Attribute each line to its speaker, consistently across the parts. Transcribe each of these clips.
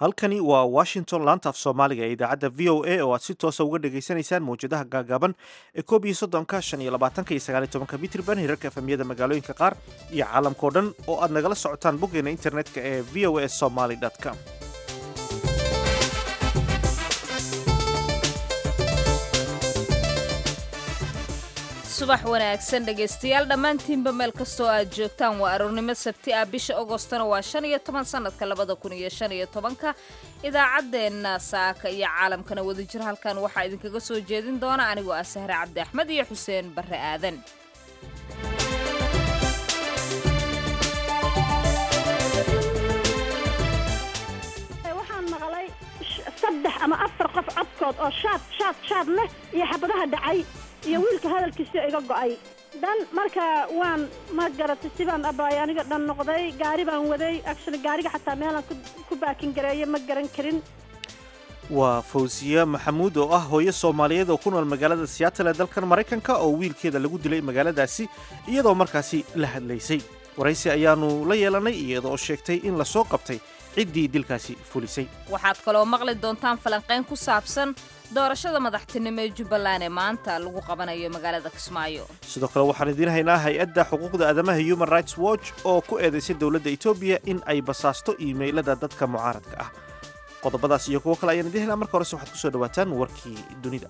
Speaker 1: halkani waa washington laanta af soomaaliga ee idaacadda v o a oo aad si toosa uga dhagaysanaysaan mawjadaha gaagaaban ee koob iyo soddonka shan iyo labaatanka iyo sagaal iyo tobanka mitrban hirarka efemiyada magaalooyinka qaar iyo caalamkao dhan oo aad nagala socotaan boggeena internetka ee v o a somaly com
Speaker 2: subax wanaagsan dhegaystayaal dhammaantiinba meel kastoo aad joogtaan waa aroornimo sabti ah bisha agostona waa shan iyo toban sannadka labada kun iyo shan iyo tobanka idaacaddeenna saaka iyo caalamkana wadajir halkan waxaa idinkaga soo jeedin doona anigoo ah sahre cabdi axmed iyo xuseen barre aadan
Speaker 3: waxaan maqlay saddex ama afar qof codkood oo shaad shaad shaad leh iyo xabadaha dhacay iyo wiilka hadalkiisa iga go'ay dhan marka waan ma garatay sibaan abaay aniga dhan noqday gaari baan waday actually gaariga xataa meelaan ku baakin gareeyo ma garan karin
Speaker 1: waa fawsiya maxamuud oo ah hooyo soomaaliyeed oo ku nool magaalada siyaatal ee dalkan maraykanka oo wiilkeeda lagu dilay magaaladaasi iyadoo markaasi la hadlaysay waraysi ayaanu la yeelanay iyadoo sheegtay in la soo qabtay ciddii dilkaasi fulisay
Speaker 2: waxaad kaloo maqli doontaan falanqayn ku saabsan doorashada madaxtinimo ee jubbaland ee maanta lagu qabanayo magaalada kismaayo
Speaker 1: sidoo kale waxaan idiin haynaa hay-adda xuquuqda aadamaha human rights watch oo ku eedaysay dowladda etoobiya in ay basaasto iimaylada dadka mucaaradka ah qodobadaas iyo kuwo kale ayaan idiin helaa marka horese waxaad ku soo dhawaataan warkii dunida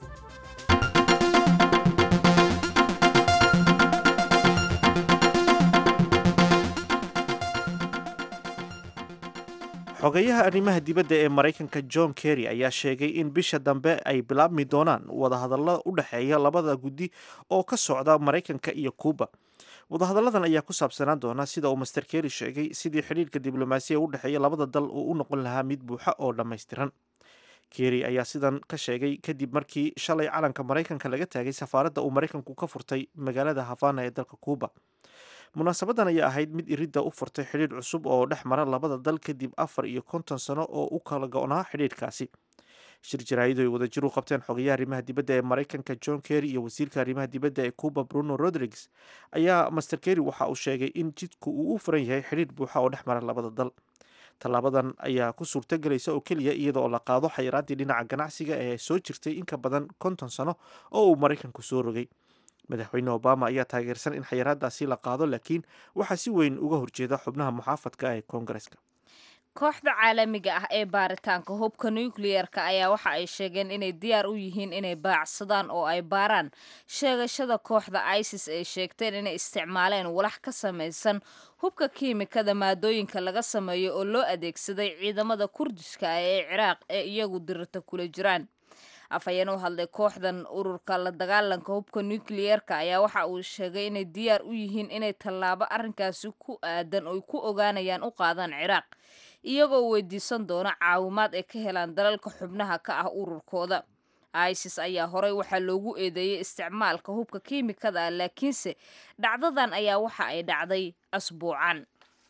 Speaker 1: xogeyaha arrimaha dibadda ee maraykanka john kerry ayaa sheegay in bisha dambe ay bilaabmi doonaan wadahadallada u dhexeeya labada guddi oo ka socda maraykanka iyo kuuba wadahadalladan ayaa ku saabsanaan doona sida uu master kerry sheegay sidii xidhiirka diblomaasiya u dhexeeya labada dal uu u noqon lahaa mid buuxa oo dhammaystiran kerry ayaa sidan ka sheegay kadib markii shalay calanka maraykanka laga taagay safaaradda uu maraykanku ka furtay magaalada havana ee dalka kuuba munaasabadan ayaa ahayd mid iridda u furtay xidhiidh cusub oo dhex mara labada dal kadib afar iyo konton sano oo u kala go-naa xidhiidhkaasi shir jaraa'idu ay wadajir u qabteen xogayaha arrimaha dibadda ee maraykanka john kerry iyo wasiirka arrimaha dibadda ee cuba bruno rodriguez ayaa master kerry waxa uu sheegay in jidku uu u furan yahay xidhiidh buuxa oo dhex mara labada dal tallaabadan ayaa ku suurtagelaysa oo keliya iyada oo la qaado xayiraaddii dhinaca ganacsiga ee soo jirtay in ka badan konton sano oo uu maraykanku soo rogay madaxweyne obama ayaa taageersan in xayiraadaasi la qaado laakiin waxaa si weyn uga horjeeda xubnaha muxaafadka ee koongareska
Speaker 2: kooxda caalamiga ah ee baaritaanka hubka nucleer-ka ayaa waxa ay sheegeen inay diyaar u yihiin inay baacsadaan oo ay baaraan sheegashada kooxda isis ay sheegteen inay isticmaaleen walax ka samaysan hubka kiimikada maadooyinka laga sameeyo oo loo adeegsaday ciidamada kurdiska ah ee ciraaq ee iyagu dirata kula jiraan afhayeen u hadlay kooxdan ururka la dagaalanka hubka nucleer-ka ayaa waxa uu sheegay inay diyaar u yihiin inay tallaabo arrinkaasi ku aadan oy ku ogaanayaan u qaadaan ciraaq iyagoo weydiisan doona caawimaad ay ka helaan dalalka xubnaha ka ah ururkooda isis ayaa horey waxaa loogu eedeeyey isticmaalka hubka kiimikada ah laakiinse dhacdadan ayaa waxa ay dhacday asbuucan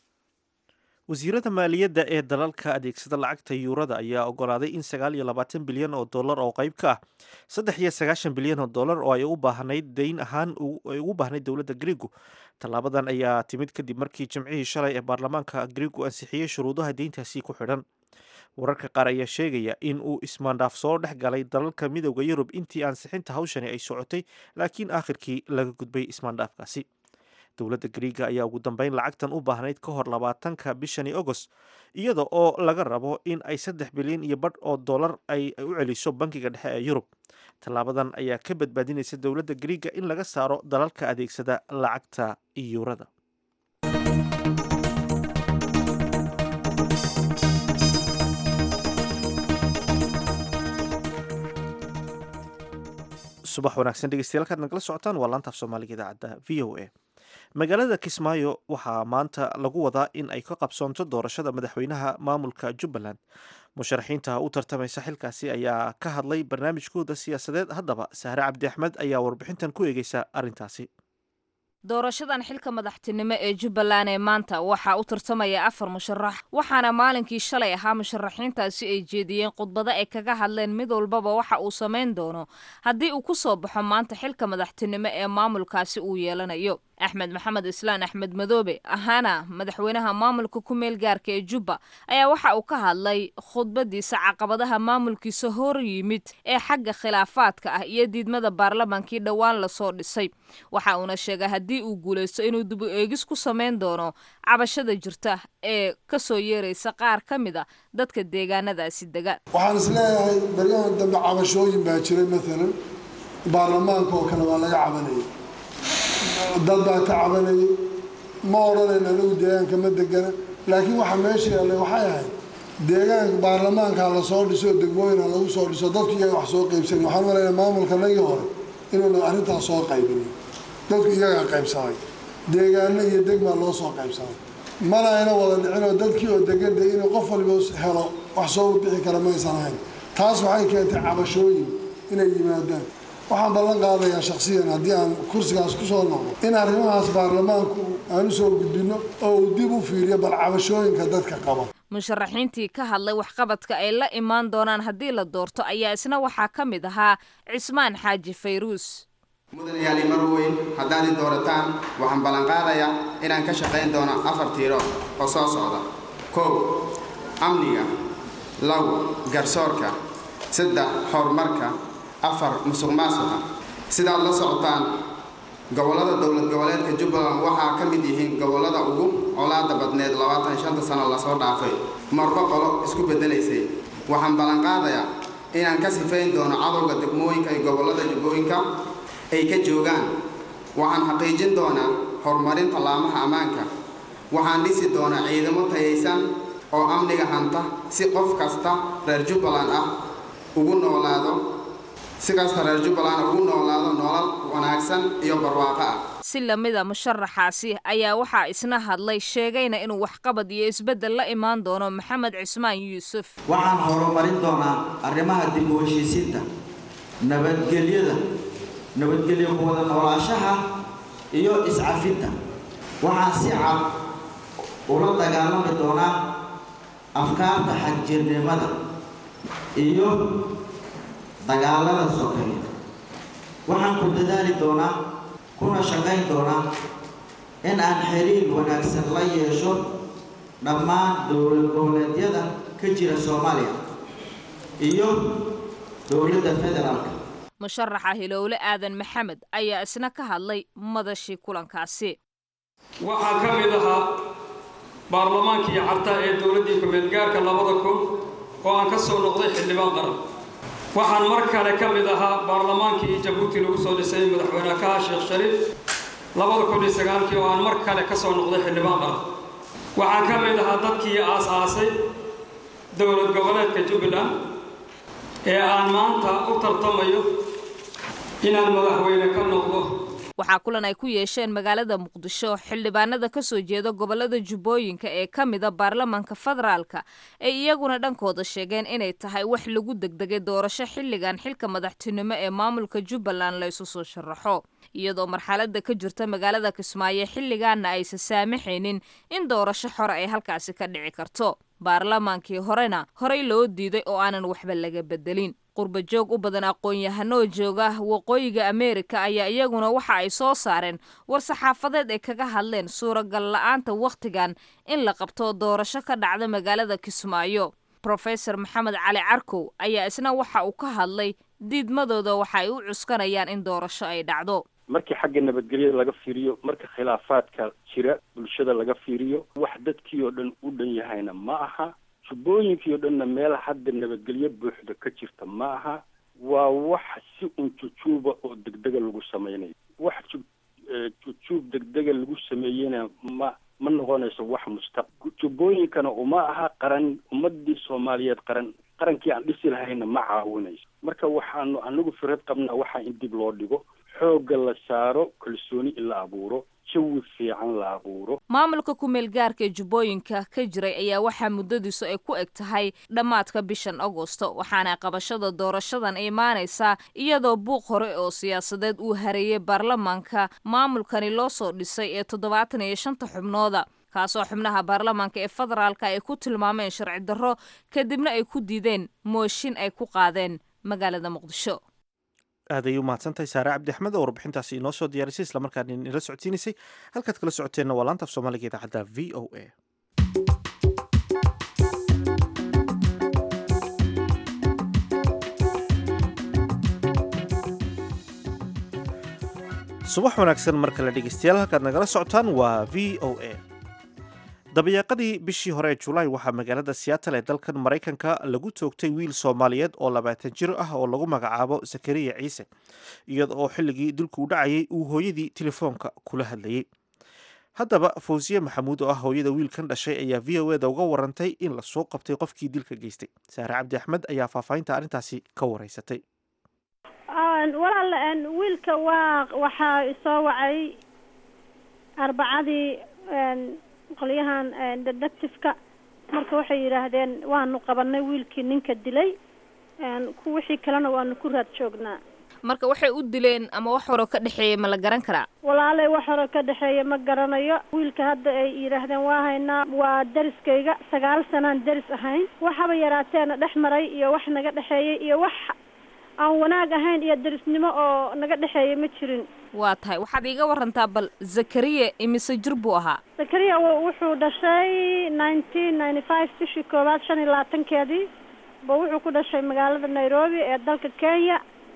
Speaker 1: wasiirada maaliyadda ee dalalka adeegsada lacagta yuurada ayaa ogolaaday in sagaal iyo labaatan bilyan oo dollar oo qayb ka ah saddex iyo sagaashan bilyan oo dollar oo ay u baahnayd dayn ahaan ay ugu baahnayd dowladda griigu tallaabadan ayaa timid kadib markii jimcihii shalay ee baarlamaanka griigu ansixiyey shuruudaha deyntaasi ku xidhan wararka qaar ayaa sheegaya in uu ismaandhaaf soo dhex galay dalalka midooda yurub intii ansixinta hawshani ay socotay laakiin aakhirkii laga gudbay ismaandhaafkaasi dowladda griiga ayaa ugu dambeyn lacagtan u baahnayd ka hor labaatanka bishani agost iyada oo laga rabo in ay saddex bilyan iyo badh oo dollar ay u celiso bankiga dhexe ee yurub tallaabadan ayaa ka badbaadinaysa dowladda griiga in laga saaro dalalka adeegsada lacagta yuurada subax wanaagsan dhegeystayaal kaad nagala socotaan waa laantaaf soomaaliga idaacadda v o a magaalada kismaayo waxaa maanta lagu wadaa in ay ka qabsoonto doorashada madaxweynaha maamulka jubbaland musharaxiinta u tartamaysa xilkaasi ayaa ka hadlay barnaamijkooda siyaasadeed haddaba sahre cabdi axmed ayaa warbixintan ku eegeysa arrintaasi
Speaker 2: doorashadan xilka madaxtinimo ee jubbaland ee maanta waxaa u tartamaya afar musharax waxaana maalinkii shalay ahaa musharaxiintaasi ay jeediyeen khudbado ay kaga hadleen mid walbaba waxa uu samayn doono haddii uu ku soo baxo maanta xilka madaxtinimo ee maamulkaasi uu yeelanayo axmed maxamed islaan axmed madoobe ahaana madaxweynaha maamulka ku meel gaarka ee jubba ayaa waxa uu ka hadlay khudbadiisa caqabadaha maamulkiisa hor yimid ee xagga khilaafaadka ah iyo diidmada baarlamaankii dhowaan lasoo dhisay waxa uuna sheegay haddii uu guulaysto inuu dib u eegis ku samayn doono cabashada jirta ee kasoo yeeraysa qaar ka mid a dadka deegaanadaasi dega
Speaker 4: waxaan isleeyahay baryahan dambe cabashooyin baa jiray maalan baarlamaanka oo kale waa laga cabanayay dad baa ka cabanayay ma odhanayn anigu deegaanka ma degana laakiin waxa meesha yaallay waxay ahayd deegaanka baarlamaanka la soo dhiso degmooyin ha lagu soo dhiso dadku iyaga wax soo qaybsanay waxaan malaynaa maamulka nagii hore inuuna arrintaas soo qaybinin dadku iyagaa qaybsaday deegaano iyo degmaa loo soo qaybsaday mana ayna wada dhicinoo dadkii oo degan de inuu qof waliba helo wax soo bixi kara maysan ahayn taas waxay keentay cabashooyin inay yimaadaan waxaan ballan qaadayaa shaksiyan haddii aan kursigaas ku soo noqdo in arrimahaas baarlamaanku aan u soo gudbinno oo uu dib u fiiriyo bal cabashooyinka dadka qaba
Speaker 2: musharaxiintii ka hadlay waxqabadka ay la imaan doonaan haddii la doorto ayaa isna waxaa ka mid ahaa cismaan xaaji fayruus
Speaker 5: mudanayaali marweyn haddaad i doorataan waxaan ballanqaadayaa inaan ka shaqayn doono afar tiiro oo soo socda kow amniga law garsoorka saddex horumarka afar musuq maasuqa sidaad la socotaan gobollada dowlad goboleedka jubbaland waxaa ka mid yihiin gobollada ugu colaada badneed labaatan shanta sano lasoo dhaafay marba qolo isku beddelaysay waxaan ballanqaadayaa inaan ka sifayn doono cadowga degmooyinka iyo gobollada jubbooyinka ay ka joogaan waxaan xaqiijin doonaa horumarinta laamaha ammaanka waxaan dhisi doonaa ciidamo tayaysan oo amniga hanta si qof kasta reer jubbaland ah ugu noolaado si kasta reer jubbaland ugu noolaado nolol wanaagsan iyo barwaaqo ah
Speaker 2: si lamida musharaxaasi ayaa waxaa isna hadlay sheegayna inuu waxqabad iyo isbeddel la imaan doono maxamed cismaan yuusuf
Speaker 6: waxaan horumarin doonaa arrimaha dib u heshiisiinta nabadgelyada nabadgelyo ku wada noolaashaha iyo iscafinta waxaan si cad ula dagaalami doonaa afkaarta xagjirnimada iyo dagaalada sokeeye waxaan ku dadaali doonaa kuna shaqayn doonaa in aan xiriir wanaagsan la yeesho dhammaan dowlad goboleedyada ka jira soomaaliya iyo dowladda federaalka
Speaker 2: musharaxa hilowle aadan maxamed ayaa isna ka hadlay madashii kulankaasi
Speaker 7: waxaa ka mid ahaa baarlamaankii carta ee dowladdii ku-meelgaarka labada kun oo aan ka soo noqday xildhibaan qaran waxaan mar kale ka mid ahaa baarlamaankii jabuuti lagu soo dhisay madaxweyne kaha sheekh shariif labada kun iyo sagaalkii oo aan mar kale ka soo noqday xildhibaan qaran waxaan ka mid ahaa dadkii aas-aasay dowlad goboleedka jubbaland ee aan maanta u tartamayo inaan madaxweyne ka noqdo
Speaker 2: waxaa kulan ay ku yeesheen magaalada muqdisho xildhibaanada ka soo jeeda gobolada jubbooyinka ee ka mida baarlamaanka federaalka ay iyaguna dhankooda sheegeen inay tahay wax lagu degdegay doorasho xilligan xilka madaxtinimo ee maamulka jubbaland la isu soo sharaxo iyadoo marxalada ka jirta magaalada kismaayo xilligaana aysan saamaxaynin in doorasho xore ay halkaasi ka dhici karto baarlamaankii horena horey loo diiday oo aanan waxba laga bedelin qurba joog u badan aqoon-yahanoo jooga waqooyiga ameerika ayaa iyaguna waxa ay soo saareen war-saxaafadeed ay kaga hadleen suuragal la-aanta wakhtigan in la qabto doorasho ka dhacda magaalada kismaayo rofesor maxamed cali carkow ayaa isna waxa uu ka hadlay diidmadooda waxa ay u cuskanayaan in doorasho ay dhacdo
Speaker 8: markii xagga nabadgelyada laga fiiriyo marka khilaafaadka jira bulshada laga fiiriyo wax dadkii oo dhan u dhan yahayna ma aha jubbooyinkii oo dhanna meel hadda nabadgelyo buuxda ka jirta ma aha waa wax si un jujuuba oo degdega lagu sameynayo wax ju jujuub degdega lagu sameeyena ma ma noqonayso wax mustaq jubbooyinkana uma aha qaran ummadii soomaaliyeed qaran qarankii aan dhisi lahayna ma caawinayso marka waxaanu anagu firad qabnaa waxaa in dib loo dhigo xoogga la saaro kalsooni in la abuuro jawi fiican la abuuro
Speaker 2: maamulka ku-meel gaarka ee jubbooyinka ka jiray ayaa waxaa muddadiisu ay ku eg tahay dhammaadka bishan agosto waxaana qabashada doorashadan imaanaysaa iyadoo buuq hore oo siyaasadeed uu hareeyey baarlamaanka maamulkani loo soo dhisay ee toddobaatan iyo shanta xubnooda kaasoo xubnaha baarlamaanka ee federaalka ay ku tilmaameen sharci darro kadibna ay ku diideen mooshin ay ku qaadeen magaalada muqdisho
Speaker 1: aaday u mahadsantahay saare cabdi axmed oo warbixintaasi inoo soo diyaarisay islamarkaana inala socodsiinaysay halkaad kala socoteenna waa laanta af soomaaliga idaacadda v o a subax wanaagsan mar kale dhegeystayaal halkaad nagala socotaan waa v o a dabayaaqadii bishii hore ee julaay waxaa magaalada seattle ee dalkan maraykanka lagu toogtay wiil soomaaliyeed oo labaatan jir ah oo lagu magacaabo zakariya ciise iyada oo xilligii dilku u dhacayay uu hooyadii telefoonka kula hadlayey haddaba fawsiye maxamuud oo ah hooyada wiilkan dhashay ayaa v o eda uga warantay in lasoo qabtay qofkii dilka geystay saare cabdi axmed ayaa faahfaahinta arrintaasi ka wareysatay
Speaker 3: walaal wiilka waa waxaa isoo wacay arbacadii qolyahan detectiveka marka waxay yidhaahdeen waanu qabanay wiilkii ninka dilay wixii kalena waanu ku raad joognaa
Speaker 2: marka waxay u dileen ama wax horo ka dhexeeya ma la garan karaa
Speaker 3: walaalay wax horo ka dhexeeya ma garanayo wiilka hadda ay yidhaahdeen waa haynaa waa dariskayga sagaal sanaan daris ahayn waxaba yaraateena dhex maray iyo wax naga dhexeeyay iyo wax aan wanaag ahayn iyo darisnimo oo naga dhexeeya ma jirin
Speaker 2: waa tahay waxaad iiga warantaa bal zakariya imise jir buu ahaa
Speaker 3: zakariya wuxuu dhashay nineteen ninety five bishii koowaad shan iyo labaatankeedii ba wuxuu ku dhashay magaalada nairobi ee dalka kenya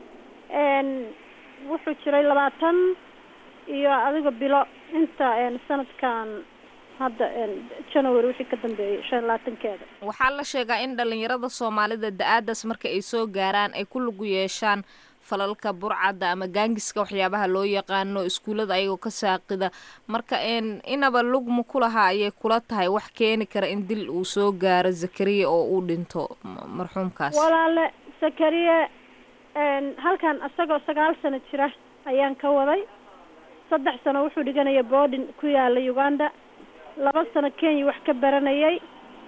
Speaker 3: wuxuu jiray labaatan iyo adiga bilo inta sanadkan hadda january wixii ka dambeeyey shan iyo labaatankeeda
Speaker 2: waxaa la sheegaa in dhalinyarada soomaalida da-aadaas marka ay soo gaaraan ay ku lugu yeeshaan falalka burcadda ama gaangiska waxyaabaha loo yaqaano iskuullada ayagoo ka saaqida marka inaba lugma ku lahaa ayay kula tahay wax keeni kara in dil uu soo gaaro zakariya oo uu dhinto marxuumkaas
Speaker 3: walaale zakariya halkan isagoo sagaal sano jira ayaan ka waday saddex sano wuxuu dhiganaya boardin ku yaala uganda laba sano kenya wax ka baranayay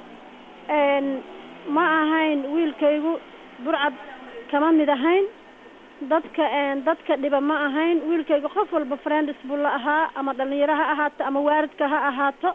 Speaker 3: ma ahayn wiilkaygu burcad kama mid ahayn dadka dadka dhiba ma ahayn wiilkayga qof walba friends buu la ahaa ama dhalinyaro ha ahaato ama waaridka ha ahaato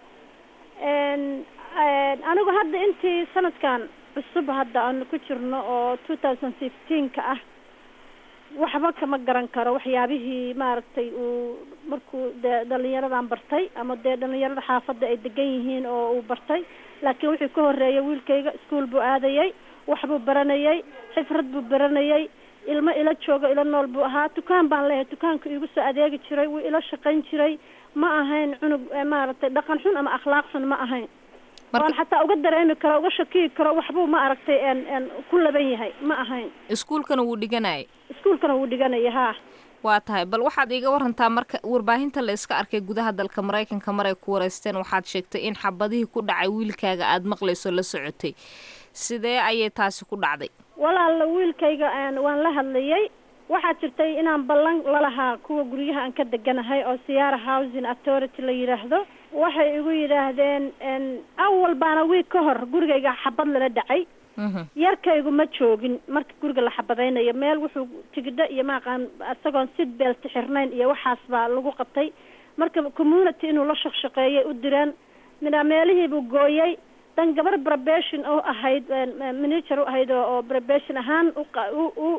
Speaker 3: anigu hadda intii sanadkan cusub hadda aanu ku jirno oo two thousand fifteenka ah waxba kama garan karo waxyaabihii maaragtay uu markuu dee dhalinyaradan bartay ama dee dhalinyarada xaafadda ay degan yihiin oo uu bartay laakiin wixii ka horeeyay wiilkayga iskuol buu aadayay waxbuu baranayay xifrad buu baranayay ilmo ila joogo ila nool buu ahaa dukaan baan leeyahay dukaanka iigu soo adeegi jiray wuu ila shaqayn jiray ma ahayn cunug maaragtay dhaqan xun ama akhlaaq xun ma ahayn waan xataa uga dareemi karo uga shakiyi karo waxbuu ma aragtay n ku laban yahay ma ahayn
Speaker 2: iskuulkana wuu dhiganayay
Speaker 3: iskuulkana wuu dhiganaya haa
Speaker 2: waa tahay bal waxaad iiga warantaa marka warbaahinta la iska arkay gudaha dalka maraykanka maray ku wareysteen waxaad sheegtay in xabadihii ku dhacay wiilkaaga aada maqlayso la socotay sidee ayay taasi ku dhacday
Speaker 3: walaala wiilkayga waan la hadlayay waxaa jirtay inaan ballan lalahaa kuwa guryaha aan ka deganahay oo siyaara housing authority la yidhaahdo waxay igu yidhaahdeen awal baana wiig ka hor gurigayga xabad lala dhacay yarkaygu ma joogin marka guriga la xabadaynayo meel wuxuu tigidho iyo maaqaan isagoon sid beelti xirnayn iyo waxaas baa lagu qabtay marka community inuu la shaqshaqeeyay u direen midhaa meelihiibuu gooyay dan gabar brabation u ahayd manager u ahayd oo brabation ahaan u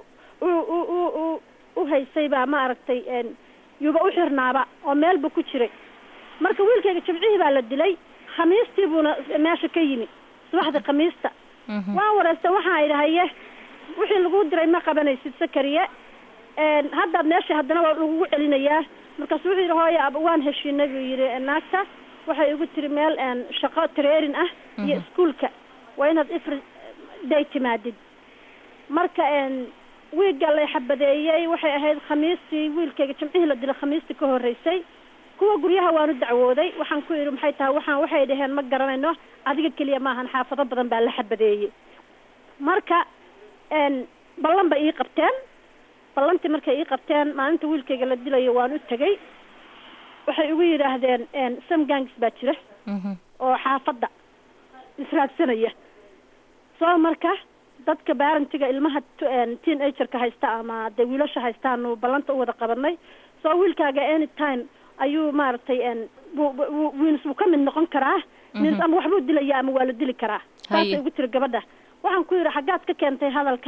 Speaker 3: u u haysay baa maaragtay yuba u xirnaaba oo meel buu ku jiray marka wiilkayga jimcihii baa la dilay khamiistii buuna meesha ka yimi subaxdii khamiista waan wareystay waxaan idhi haye wixii lagu diray ma qabanaysid sakariye haddaad meesha haddana waa lagugu celinayaa markaasu wuxuu yidhi hooya waan heshiinay buu yidhi naagta waxay igu tiri meel shaqo trairin ah iyo iskuolka waa inaad every day timaadid marka wiigga lay xabadeeyey waxay ahayd khamiistii wiilkayga jimcihii la dilay khamiistii ka horreysay kuwa guryaha waanu dacwooday waxaan ku idhi maxay tahay waxaan waxay dhaheen ma garanayno adiga keliya maahan xaafado badan baa la xabadeeyey marka ballan bay ii qabteen ballantii markay ii qabteen maalinta wiilkayga la dilayo waan u tegey waxay igu yidhaahdeen sam gangs baa jira oo xaafadda israadsanaya soo marka dadka barantiga ilmaha teen agerka haysta ama dee wiilasha haystaanu ballanta u wada qabanay soo wiilkaaga any time ayuu maaragtay wiils wuu ka mid noqon karaa mis ama waxbuu dilaya ama waa la dili karaa saasay igu tiri gabadha waxaan ku yidhi xaggaad ka keentay hadalkan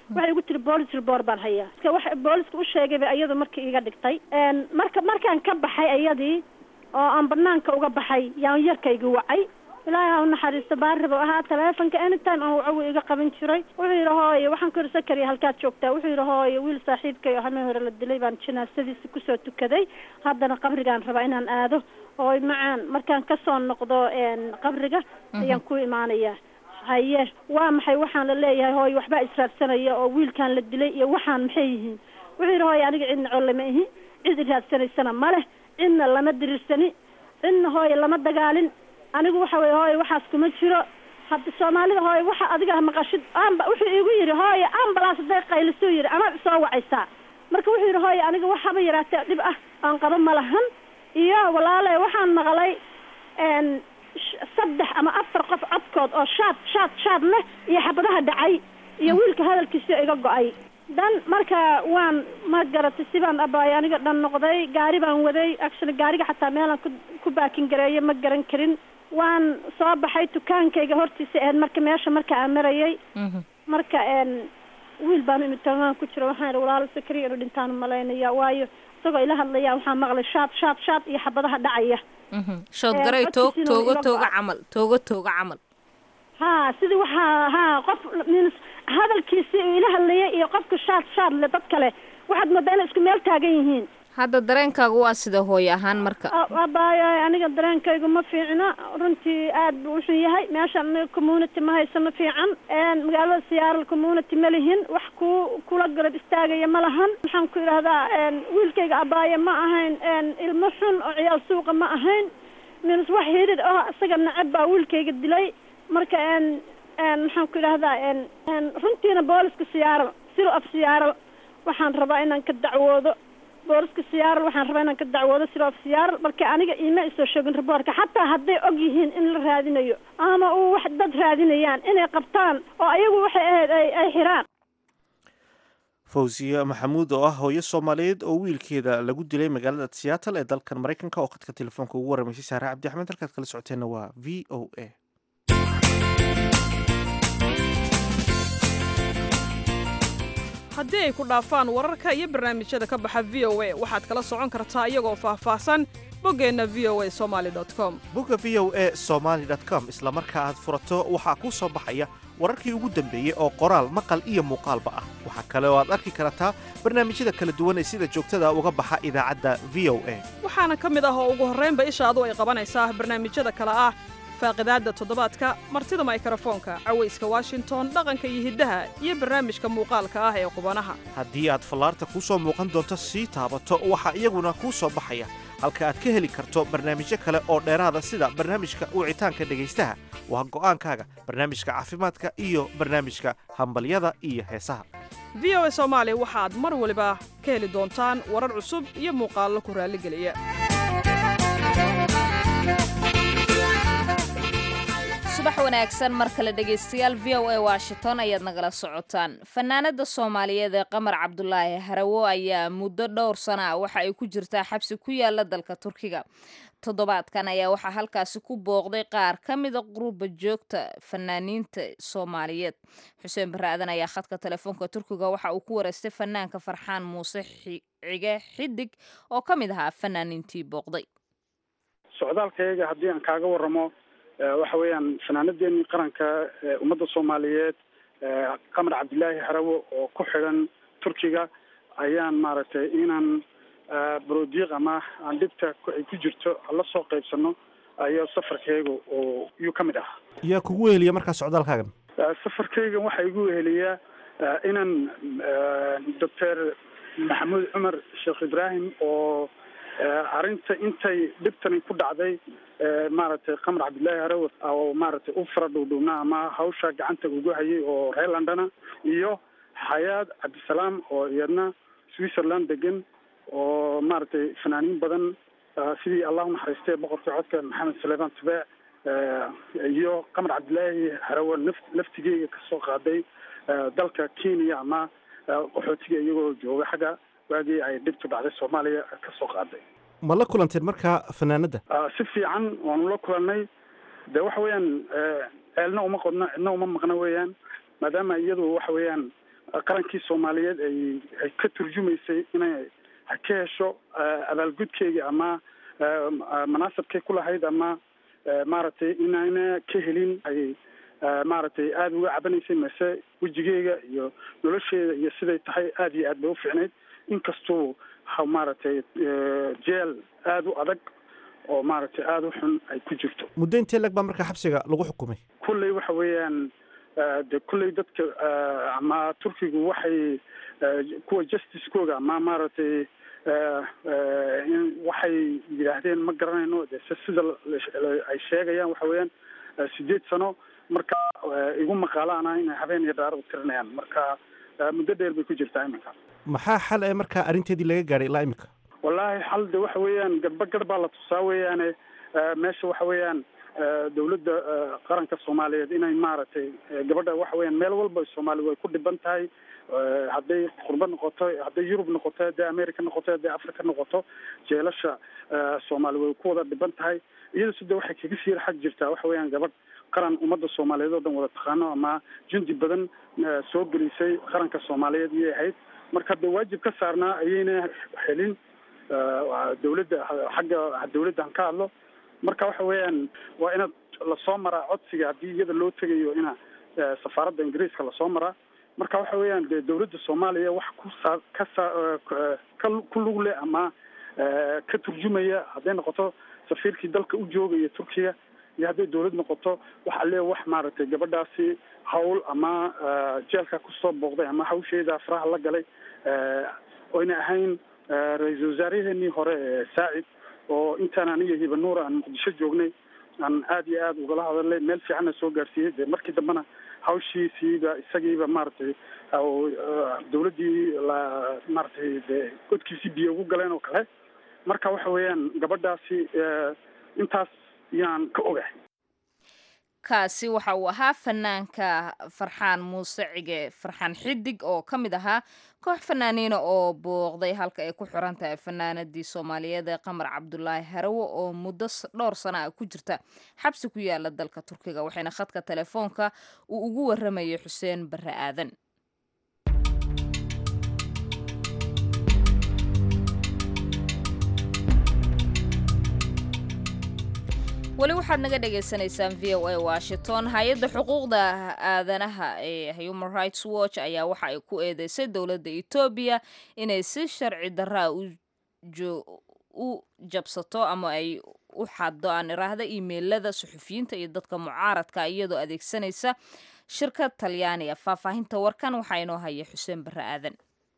Speaker 3: waxay igu tiri boolis report baan hayaa iska wax booliska u sheegay bay iyadu markii iga dhigtay marka markaan ka baxay iyadii oo aan banaanka uga baxay yaan yarkaygi wacay ilaahay ha u naxariisto baaribo ahaa taleefonka anytime aan wacawi iga qaban jiray wuxuu yidhi hooye waxaan ku yidhi sakariya halkaad joogtaa wuxuu yidhi hooye wiil saaxiibkay oo hameen hore la dilay baan janaasadiisa kusoo tukaday haddana qabrigaan rabaa inaan aado hooy macaan markaan kasoo noqdo qabriga ayaan ku imaanayaa haye waa maxay waxaan la leeyahay hooye waxbaa israadsanaya oo wiilkaan la dilay iyo waxaan maxay yihiin wuxuu yidhi hooye aniga cidna col lama ihi cid iraadsanaysana ma leh cidna lama diriirsani cidna hooye lama dagaalin anigu waxa weye hooye waxaas kuma jiro hadda soomaalida hooye waxa adiga maqashid amba wuxuu igu yidhi hooye ambalaas haday qaylisuu yidhi amaad isoo wacaysaa marka wuxuu yidhi hooye aniga waxaba yaraatee dhib ah aan qabo ma lahan iyo walaale waxaan maqlay saddex ama afar qof codkood oo shaad shaad shaad leh iyo xabadaha dhacay iyo wiilka hadalkiisa iga go-ay dan marka waan ma garatay sibaan abaay aniga dhan noqday gaari baan waday actually gaariga xataa meelaan ku ku baakin gareeyo ma garan karin waan soo baxay dukaankayga hortiisa ahayd marka meesha marka aan marayay marka wiil baan imid tamaan ku jiro waxaan ihi walaalo sakariya inu dhintaan malaynaya waayo isagoo ila hadlaya waxaan maqlay shaad shaad shaad iyo xabadaha dhacaya
Speaker 2: shood garay toog toogo tooga camal toogo tooga camal
Speaker 3: ha sidii waxaa ha qof min hadalkiisii uu ila hadlayay iyo qofka shaad shaad le dad kale waxaad moodaa inay isku meel taagan yihiin
Speaker 2: hadda dareenkaagu waa sida hooyo ahaan marka
Speaker 3: abaayo aniga dareenkaygu ma fiicna runtii aad buu uxun yahay meeshaan aniga community ma haysano fiican magaalada siyaaral community ma lihin wax ku kula garab istaagaya ma lahan waxaan ku idhahdaa wiilkayga abaayo ma ahayn ilmo xun oo ciyaal suuqa ma ahayn minus wax hidid oo isaga nacab baa wiilkayga dilay marka maxaan ku idhahdaa runtiina booliska siyaaral silo af siyaaral waxaan rabaa inaan ka dacwoodo booliska siyaaral waxaan rabaa inaan ka dacwoodo silo af siyaaral marka aniga iima isoo sheegin riboortka xataa hadday og yihiin in la raadinayo ama uu wax dad raadinayaan inay qabtaan oo ayagu waxay ahayd ay ay xiraan
Speaker 1: fawsiye maxamuud oo ah hooyo soomaaliyeed oo wiilkeeda lagu dilay magaalada seattle ee dalkan maraykanka oo khadka telefoonka ugu warramaysay saare cabdi axmed halkaad kala socoteenna waa v o a
Speaker 9: haddii ay ku dhaafaan wararka iyo barnaamijyada ka baxa v o a waxaad kala socon kartaa iyagoo faahfaahsan boggeenna v o a somaali com
Speaker 1: bogga v o a somaali com isla marka aad furato waxaa kuu soo baxaya wararkii ugu dambeeyey oo qoraal maqal iyo muuqaalba ah waxaa kale oo aad arki kartaa barnaamijyada kala duwan ee sida joogtada uga baxa idaacadda v o a
Speaker 9: waxaana ka mid ah oo ugu horraynba ishaadu ay qabanaysaa barnaamijyada kale ah faaqidaadda toddobaadka martida maykrofoonka cawayska washington dhaqanka iyo hiddaha iyo barnaamijka muuqaalka ah ee qubanaha
Speaker 1: haddii aad fallaarta kuu soo muuqan doonto sii taabato waxaa iyaguna kuu soo baxaya halka aad ka heli karto barnaamijyo kale oo dheeraada sida barnaamijka wicitaanka dhegaystaha waa go'aankaaga barnaamijka caafimaadka iyo barnaamijka hambalyada iyo heesaha
Speaker 9: v o a soomaali waxaad mar waliba ka heli doontaan warar cusub iyo muuqaallo ku raalligeliya
Speaker 2: subax wanaagsan mar kale dhegaystayaal v o a washington ayaad nagala socotaan fanaanada soomaaliyeed ee qamar cabdulaahi harawo ayaa muddo dhowr sana ah waxa ay ku jirtaa xabsi ku yaala dalka turkiga toddobaadkan ayaa waxaa halkaasi ku booqday qaar ka mida quruba joogta fanaaniinta soomaaliyeed xuseen barre aadan ayaa khadka telefoonka turkiga waxa uu ku wareystay fanaanka farxaan muuse cige xidig oo ka mid ahaa fanaaniintii booqday
Speaker 10: socdaalkayaga haddii aan kaaga waramo waxa weeyaan fanaanadeenii qaranka ummadda soomaaliyeed qamar cabdilaahi harawo oo ku xidhan turkiga ayaan maaragtay inaan brodiiq ama aan dhibta ay ku jirto la soo qaybsano ayaa safarkayga oo yuu ka mid ah
Speaker 1: yaa kugu weheliya markaa socdaalkaagan
Speaker 10: safarkaygan waxaa igu weheliyaa inaan doctor maxamuud cumar sheekh ibraahim oo arrinta intay dhibtani ku dhacday maaragtay qamar cabdillaahi harawe oo maaragtay u fara dhuudhuubnaa ama hawsha gacanta ugu hayay oo reer londona iyo xayaad cabdisalaam oo iyadna switzerland degan oo maaragtay fanaaniin badan sidii allahu naxariistay boqorka codka maxamed saleeman tabeec iyo qamar cabdillaahi harawe naf laftigeyga kasoo qaaday dalka kenya ama qaxootiga iyagoo jooga xagga waagii ay dhibtu dhacday soomaaliya kasoo qaaday
Speaker 1: ma la kulanteen markaa fanaanadda
Speaker 10: si fiican waanu la kulannay de waxa weeyaan ceelna uma qodno cidna uma maqno weeyaan maadaama iyadu waxa weeyaan qarankii soomaaliyeed ay ay ka turjumaysay inay ka hesho abaalgudkeygii ama manaasabkay ku lahayd ama maaragtay inayna ka helin ay maaragtay aada uga cabanaysay mase wejigeyga iyo nolosheeda iyo siday tahay aada iyo aad bay ufiicnayd inkastuu maaragtay jeel aada u adag oo maaragtay aada u xun ay ku jirto
Speaker 1: muddo intee lag baa markaa xabsiga lagu xukumay
Speaker 10: kulley waxa weeyaan de kulley dadka ama turkigu waxay kuwa justicekooga ama maaragtay waxay yidhaahdeen ma garanayno de se sida ay sheegayaan waxa weeyaan sideed sano marka igu maqaalaana inay habeen iyo dhaar u tirinayaan marka muddo dheer bay ku jirtaa iminka
Speaker 1: maxaa xal ee markaa arrinteedii laga gaadhay ilaa imika
Speaker 10: wallaahi xal de waxa weeyaan garba gar baa la tusaa weeyaane meesha waxa weeyaan dawladda qaranka soomaaliyeed inay maaragtay gabadha waxa weeyaan meel walba soomaali way ku dhiban tahay hadday qurbo noqoto hadday yurub noqoto hadday america noqoto hadday africa noqoto jeelasha soomaali way ku wada dhiban tahay iyada sida waxay kaga sii xag jirtaa waxa weeyaan gabadh qaran ummadda soomaaliyeed oo dhan wada taqaano ama jundi badan soo gelisay qaranka soomaaliyeed iyay ahayd marka de waajib ka saarnaa ayayna helin dawladda xagga dawladda han ka hadlo marka waxa weeyaan waa inaad lasoo maraa codsiga haddii iyada loo tegayo ina safaaradda ingiriiska lasoo maraa marka waxa weeyaan de dawladda soomaaliya wax ku saa ka saa ka ku lug leh ama ka turjumaya hadday noqoto safiirkii dalka u joogaya turkiga iyo hadday dawlad noqoto waxa lee wax maaragtay gabadhaasi hawl ama jeelka kusoo booqday ama hawsheeda faraha la galay oyna ahayn ra-iisul wasaaraheenii hore saacid oo intaan aniga hiba nuura aan muqdisho joognay aan aada iyo aada ugala hadalay meel fiicanna soo gaarsiiyey de markii dambena hawshiisiiba isagiiba maaragtay dawladdii la maaragtay de godkiisii biyo ugu galeen oo kale marka waxa weeyaan gabadhaasi intaas yaan ka ogahay
Speaker 2: kaasi waxa uu ahaa fanaanka farxaan muuse cige farxaan xidig oo ka mid ahaa koox fanaaniina oo booqday halka ay ku xiran tahay fanaanadii soomaaliyeed ee qamar cabdulaahi harawo oo muddo dhowr sana ah ku jirta xabsi ku yaala dalka turkiga waxayna khadka telefoonka uu ugu waramayay xuseen barre aadan weli waxaad naga dhagaysanaysaan v o a washington hay-adda xuquuqda aadanaha ee human rights watch ayaa waxa ay ku eedeysay dowladda etoobiya inay si sharci daraa u jabsato ama ay u xaddo aan iraahda imeilada suxufiyiinta iyo dadka mucaaradka iyadoo adeegsanaysa shirkad talyaaniga faahfaahinta warkan waxaa inoo haya xuseen barre aadan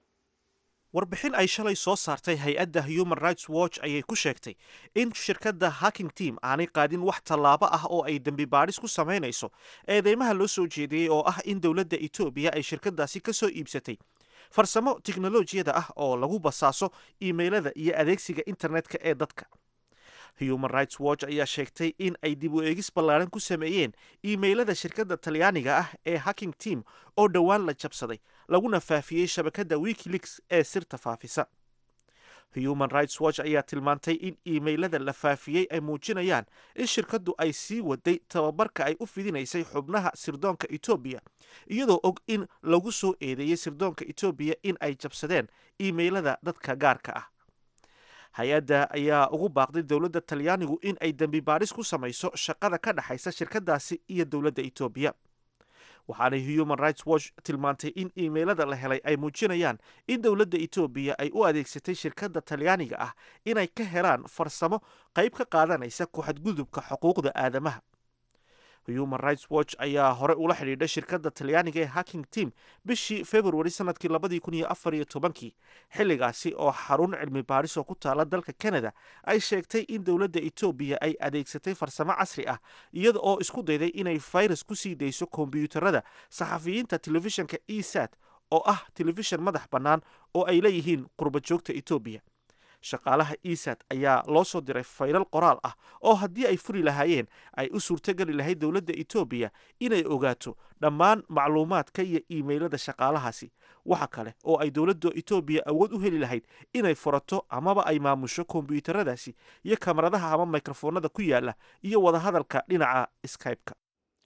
Speaker 1: warbixin ay shalay soo saartay hay-adda human rights watch ayay ku sheegtay in shirkadda hacking team aanay qaadin wax tallaabo ah oo ay dembi baadhis ku samaynayso eedeymaha loo soo jeediyey oo ah in dowladda etoobiya ay shirkaddaasi ka soo iibsatay farsamo tiknolojiyada ah oo lagu basaaso iimaylada iyo adeegsiga internetka ee dadka human rights watch ayaa sheegtay in ay dib u eegis ballaaran ku sameeyeen iimaylada shirkadda talyaaniga ah ee hacking team oo dhowaan la jabsaday laguna faafiyey shabakadda wikileaks ee sirta faafisa human rights watch ayaa tilmaantay in iimaylada la faafiyey ay muujinayaan in shirkaddu ay sii waday tababarka ay u fidinaysay xubnaha sirdoonka etoobiya iyadoo og in lagu soo eedeeyey sirdoonka etoobiya in ay jabsadeen iimaylada dadka gaarka ah hay-adda ayaa ugu baaqday dowladda talyaanigu in ay dembi baadhis ku samayso shaqada ka dhexaysa shirkadaasi iyo dowladda etoobiya waxaanay human rights watch tilmaantay in iimaylada la helay ay muujinayaan in dowladda etoobiya ay u adeegsatay shirkadda talyaaniga ah inay ka helaan farsamo qayb ka qaadanaysa ku-xadgudubka xuquuqda aadamaha human rights watch ayaa hore ula xidhiidhay shirkadda talyaaniga ee hacking team bishii februari sanadkii labadii kun iyo afar iyo tobankii xilligaasi oo xarun cilmi baadhis oo ku taala dalka canada ay sheegtay in dowladda etoobiya ay adeegsatay farsamo casri ah iyada oo isku dayday inay virus ku sii dayso kombyuutarada saxafiyiinta telefishanka e sat oo ah telefishan madax bannaan oo ay leeyihiin qurbajoogta etoobiya shaqaalaha esat ayaa loo soo diray faylal qoraal ah oo haddii ay furi lahaayeen ay u suurtogeli lahayd dowladda etoobiya inay ogaato dhammaan macluumaadka iyo iimaylada shaqaalahaasi waxa kale oo ay dowladda etoobiya awood u heli lahayd inay furato amaba ay maamusho kombyuutaradaasi iyo kamaradaha ama mikrofoonada ku yaala iyo wadahadalka dhinaca skybe-ka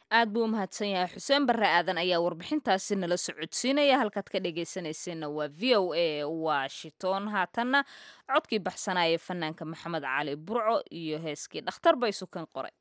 Speaker 2: aad buu u mahadsan yahay xuseen barre aadan ayaa warbixintaasi nala socodsiinaya halkaad ka dhegaysanayseena waa v o a washington haatanna codkii baxsanaya fanaanka maxamed cali burco iyo heeskii dhakhtar bay sukan qoray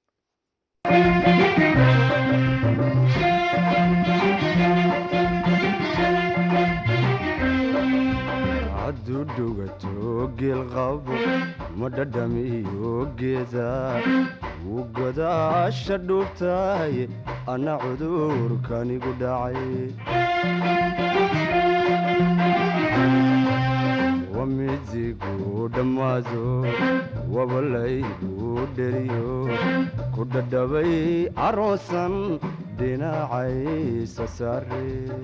Speaker 11: hadduu dhugato geelqabo ma dhadhamiyo geeda wuu godaasha dhuubtahay anna cudurkanigu dhacay wamidigu dhammaado wabalaygu dheriyo ku dhadhabay aroosan dhinacaysa saare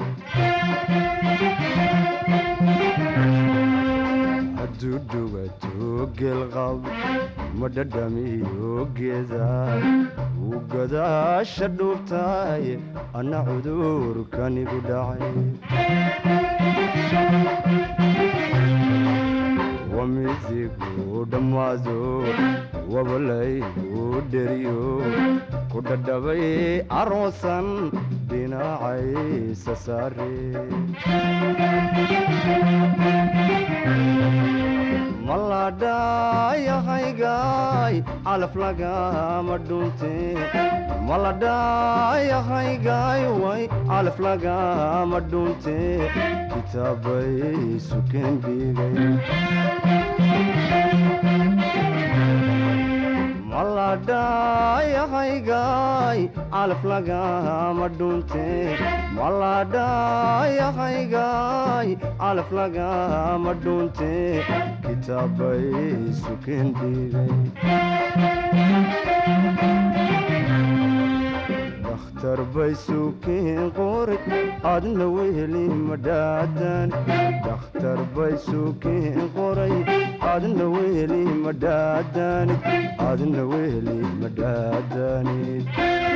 Speaker 11: hadduu dhugato geelqab ma dhadhamiyo geeda wuu godaasha dhuubtahay anna cudurkanigu dhacay wamidigu dhammaado wabalaygu dheriyo ku dhadhabay aroosan dhinacaysa saare maladhayahaygaay calaf lagama dhunte maladhayahaygaay way calaf lagama dhunte kitaabay sukeen dhigay maladhayahaygaay calaf lagama dhunte maladhayahaygaay calaf lagama dhunte kitaabay sukeen dhigay dakhtar bay sukeen qori adna weheli madhaadan dakhtar bay sukeen qoray adna weheli madhaadanid adna weheli madhaadanid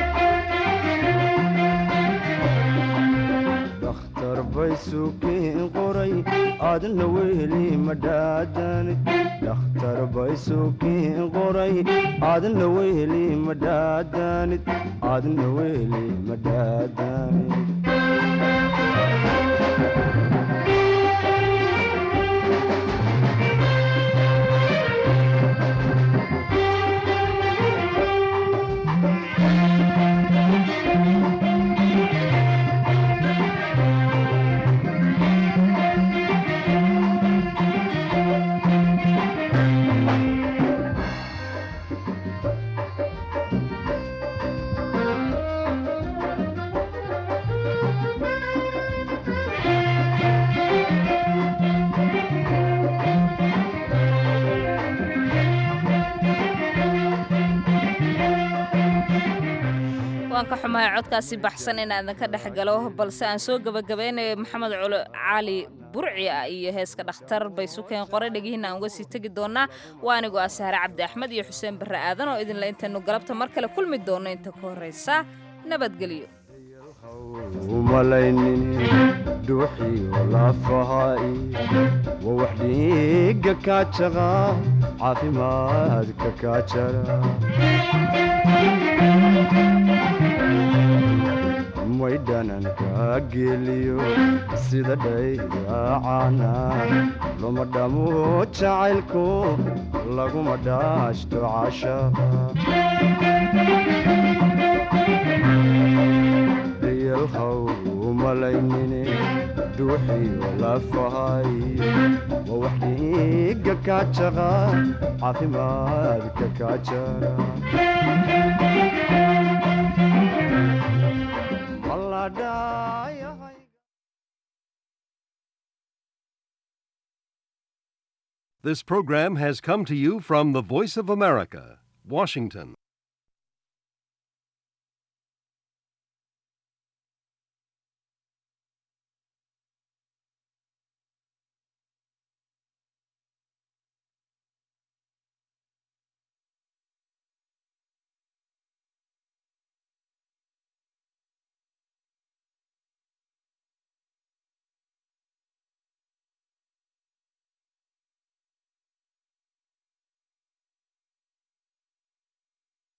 Speaker 11: dakhtar bay sukeen qoray adna weheli madhaadanid dakhtar bay sukeen qoray adna weheli madhaadanid adna weheli madhaadanid
Speaker 2: waan ka xumahay codkaasi baxsan inaadan ka dhex galo balse aan soo gebagabeynayo maxamed culo cali burci ah iyo heeska dhakhtar bay sukeen qoray dhegihiina aan uga sii tegi doonaa waa anigoo ah sahre cabdi axmed iyo xuseen barre aadan oo idinla intaynu galabta mar kale kulmi doonno inta ka horraysa nabadgelyo
Speaker 11: umalaynin dhuuxiyo lafahaai waa wax dhiigga kaa jaqa caafimaadka kaa jara may dhananka geliyo sida dhaydaacana luma dhamo jacaylku laguma dhaashto cashaqa yalhaw umalaynine dhuuxiyo lafahay waa wax dhiigga kaa jaqa caafimaadka kaa jara
Speaker 12: This program has come to you from the Voice of America, Washington.